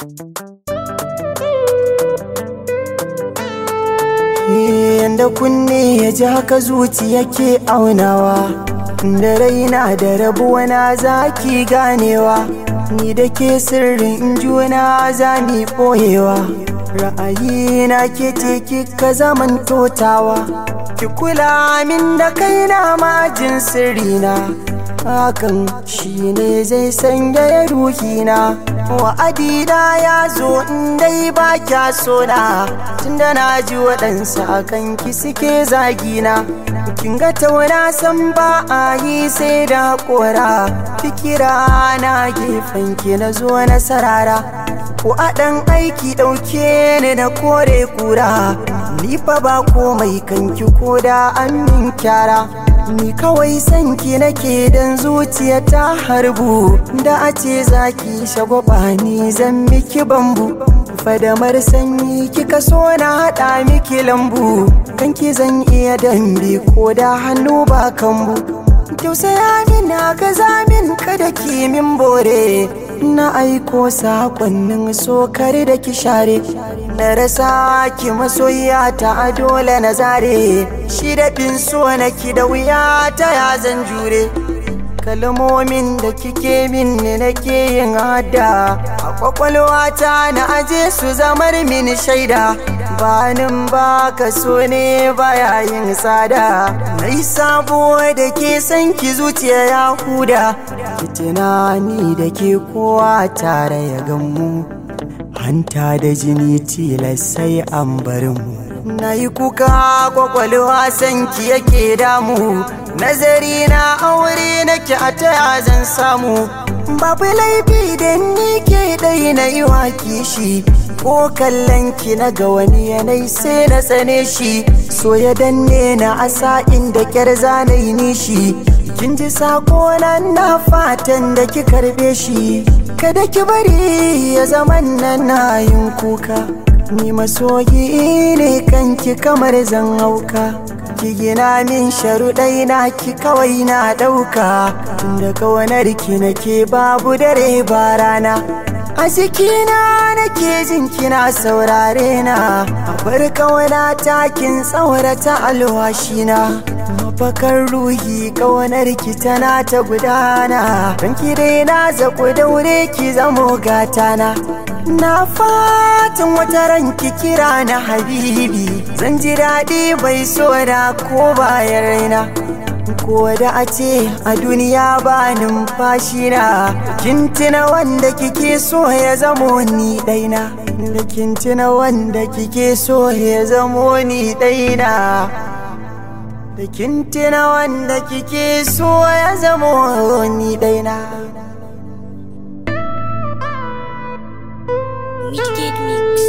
Yanda kunne ya ji haka zuci yake aunawa Da raina da rabuwa na zaki ganewa Ni da ke sirrin juna za mi ɓoyewa Ra'ayi na ke ce kika zaman totawa Ki kula min da kaina majin sirrina Hakan shi ne zai sanya ruhina wa'adina ya zo in dai ba kya so na tunda na ji waɗansu a kan ki suke zagina kin ga tauna san ba a yi sai da kora fikira na gefen ki na zo na sarara ko a ɗan aiki ɗauke ni da kore kura ni fa ba komai kanki ko da an min kyara Ni kawai sanki nake dan zuciya ta harbu da a ce zaki shagwaba ni zan miki bambu fadamar sanyi kika so na haɗa miki lambu kanki zan iya dambe ko da hannu ba kambu tausaya min na gaza min kada ki min bore na aiko sakonnin sokar da ki share na rasa ki masoyiya ta dole na zare shi daɗin so na ki da wuya ta ya zan jure kalmomin da kike min ne nake yin hada a kwakwalwata na aje su zamar min shaida banin ba ka so ne baya yin tsada nai sabo da ke san ki zuciya ya huda ki tunani da ke kowa tare ya gammu hanta da jini tilas sai an bar mu na yi kuka kwakwalwa sanki yake damu nazari na aure nake a taya zan samu babu laifi da ni ke ɗai na yi wa kishi ko kallon ki na ga wani yanayi sai na tsane shi so ya danne na asa inda kyar zanayi nishi kin ji sako na fatan da ki karbe shi kada ki bari ya zaman nan na yin kuka ni masoyi ne kanki kamar zan hauka ki gina min sharuɗai na ki kawai na ɗauka da kawanar ki nake babu dare ba rana a jikina nake jin kina saurare na a bar kawana takin tsaurata alwashina mafakar ruhi kawanar ki tana ta gudana don ki dai na zaku daure ki zamo gatana na fatan wata ranki kira na habibi zan ji daɗi bai so da ko bayan raina ko da a ce a duniya ba numfashi na kintina wanda kike so ya zamo ni ɗaina da kintina wanda kike so ya zamo ni ɗaina da kintina wanda kike so ya zamo ni ɗaina Midgate Mix.